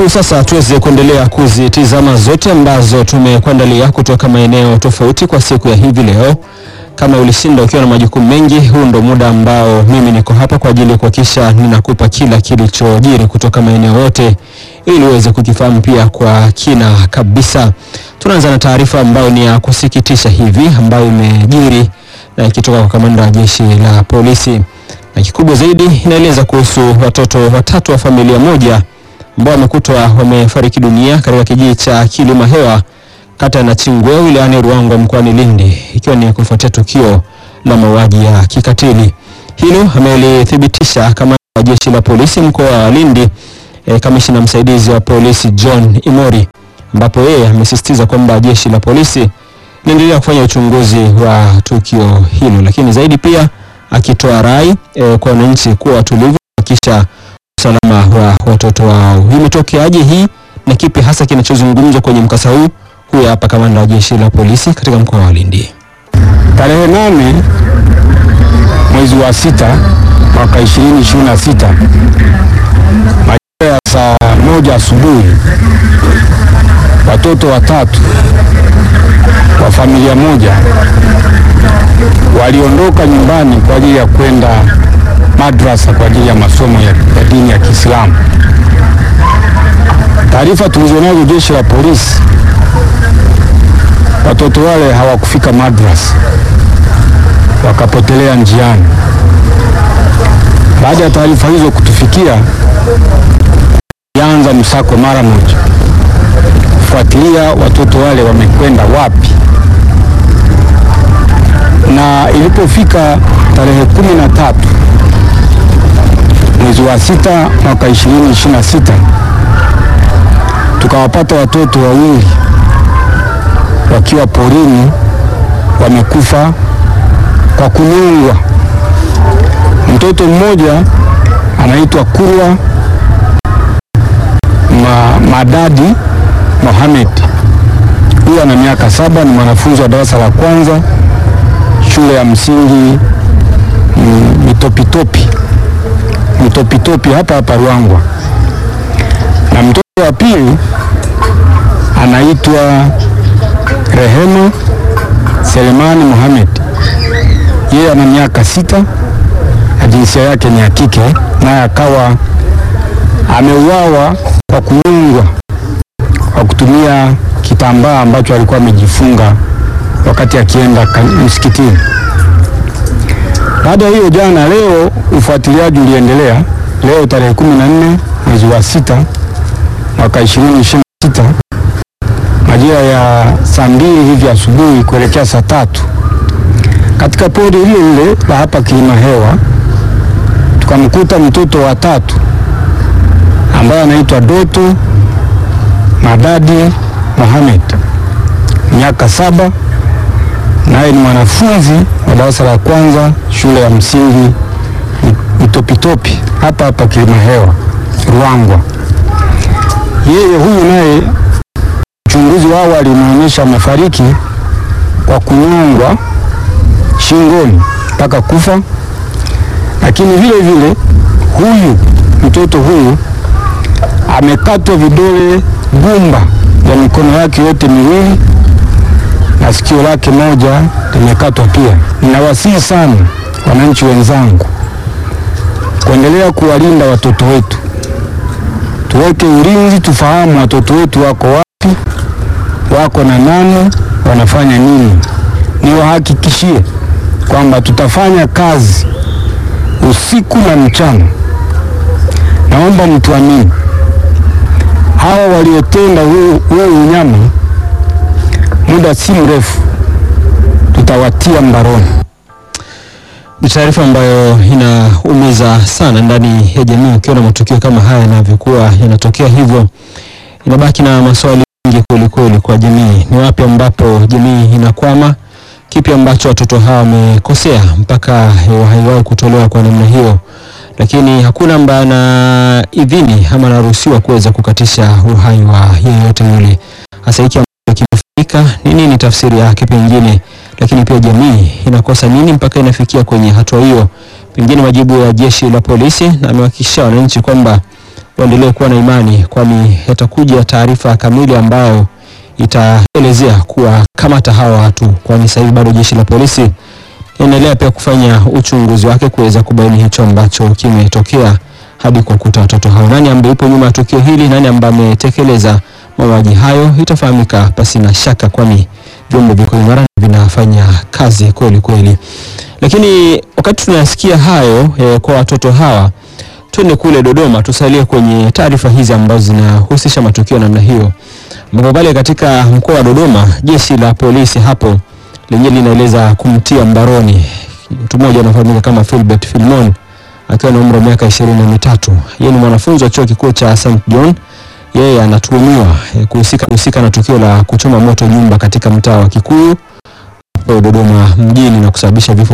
Karibu sasa tuweze kuendelea kuzitizama zote ambazo tumekuandalia kutoka maeneo tofauti kwa siku ya hivi leo. Kama ulishinda ukiwa na majukumu mengi, huu ndo muda ambao mimi niko hapa kwa ajili ya kuhakikisha ninakupa kila kilichojiri kutoka maeneo yote ili uweze kukifahamu pia kwa kina kabisa. Tunaanza na taarifa ambayo ni ya kusikitisha hivi ambayo imejiri na ikitoka kwa kamanda wa jeshi la polisi, na kikubwa zaidi inaeleza kuhusu watoto watatu wa familia moja ambao wamekutwa wamefariki dunia katika kijiji cha Kilima Hewa kata ya Nachingwea wilayani Ruangwa mkoani Lindi ikiwa ni kufuatia tukio la mauaji ya kikatili. Hilo amelithibitisha kamanda wa jeshi la polisi mkoa wa Lindi e, kamishina msaidizi wa polisi John Imori, ambapo yeye amesisitiza kwamba jeshi la polisi linaendelea kufanya uchunguzi wa tukio hilo, lakini zaidi pia akitoa rai e, kwa wananchi kuwa watulivu kisha usalama wa watoto wao. Imetokeaje hii na kipi hasa kinachozungumzwa kwenye mkasa huu? Huyu hapa kamanda wa jeshi la polisi katika mkoa wa Lindi. Tarehe nane mwezi wa sita mwaka 2026 majira ya saa moja asubuhi watoto watatu wa familia moja waliondoka nyumbani kwa ajili ya kwenda madrasa kwa ajili ya masomo ya, ya dini ya Kiislamu. Taarifa tulizonazo jeshi la polisi, watoto wale hawakufika madrasa, wakapotelea njiani. Baada ya taarifa hizo kutufikia, tulianza msako mara moja kufuatilia watoto wale wamekwenda wapi, na ilipofika tarehe kumi na tatu mwezi wa sita mwaka 2026 tukawapata watoto wawili wakiwa porini wamekufa kwa kunyongwa. Mtoto mmoja anaitwa Kurwa Ma, Madadi Mohamed, huyu ana miaka saba, ni mwanafunzi wa darasa la kwanza shule ya msingi mm, Mitopitopi Mitopitopi hapa hapa Ruangwa, na mtoto wa pili anaitwa Rehema Selemani Mohamed, yeye ana miaka sita na jinsia yake ni ya kike, naye akawa ameuawa kwa kunyongwa kwa kutumia kitambaa ambacho alikuwa amejifunga wakati akienda msikitini. Baada ya hiyo, jana leo ufuatiliaji uliendelea. Leo tarehe kumi na nne mwezi wa sita mwaka 2026 majira ya saa mbili hivi asubuhi kuelekea saa tatu katika pori lile lile la hapa Kilima Hewa tukamkuta mtoto wa tatu ambaye anaitwa Doto Madadi Mohamed miaka saba, naye ni mwanafunzi wa darasa la kwanza shule ya msingi Mitopitopi hapa hapa Kilima Hewa Ruangwa. Yeye huyu naye uchunguzi wa awali umeonyesha amefariki kwa kunyongwa shingoni mpaka kufa, lakini vile vile huyu mtoto huyu amekatwa vidole gumba ya mikono yake yote miwili na sikio lake moja limekatwa pia. Ninawasihi sana wananchi wenzangu kuendelea kuwalinda watoto wetu, tuweke ulinzi, tufahamu watoto wetu wako wapi, wako na nani, wanafanya nini. Niwahakikishie kwamba tutafanya kazi usiku na mchana. Naomba mtuamini, hawa waliotenda huu unyama, muda si mrefu tutawatia mbaroni. Ni taarifa ambayo inaumiza sana ndani ya jamii. Ukiona matukio kama haya yanavyokuwa yanatokea hivyo, inabaki na maswali mengi kweli kweli kwa jamii. Ni wapi ambapo jamii inakwama? Kipi ambacho watoto hawa wamekosea mpaka uhai wao kutolewa kwa namna hiyo? Lakini hakuna ambaye ana idhini ama anaruhusiwa kuweza kukatisha uhai wa yeyote yule. Hasa hiki ambacho kimefanyika, ni nini tafsiri yake pengine lakini pia jamii inakosa nini mpaka inafikia kwenye hatua hiyo? Pengine majibu ya jeshi la polisi, na amewahakikishia wananchi kwamba waendelee kuwa na imani, kwani yatakuja taarifa kamili ambayo itaelezea kuwa kamata hawa watu, kwani sasa hivi bado jeshi la polisi inaendelea pia kufanya uchunguzi wake kuweza kubaini hicho ambacho kimetokea hadi kuwakuta watoto hao. Nani ambaye yupo nyuma ya tukio hili, nani ambaye ametekeleza mauaji hayo itafahamika pasi na shaka, kwani vyombo viko imara na vinafanya kazi kweli kweli. Lakini wakati tunayasikia hayo eh, kwa watoto hawa, twende kule Dodoma, tusalie kwenye taarifa hizi ambazo zinahusisha matukio namna hiyo, ambapo pale katika mkoa wa Dodoma jeshi la polisi hapo lenyewe linaeleza kumtia mbaroni mtu mmoja anafahamika kama Philbert Filmon akiwa na umri wa miaka ishirini na mitatu. Yeye ni mwanafunzi wa chuo kikuu cha St John. Yeye anatuhumiwa eh, kuhusika kuhusika na tukio la kuchoma moto nyumba katika mtaa wa Kikuyu hapo Dodoma mjini na kusababisha vifo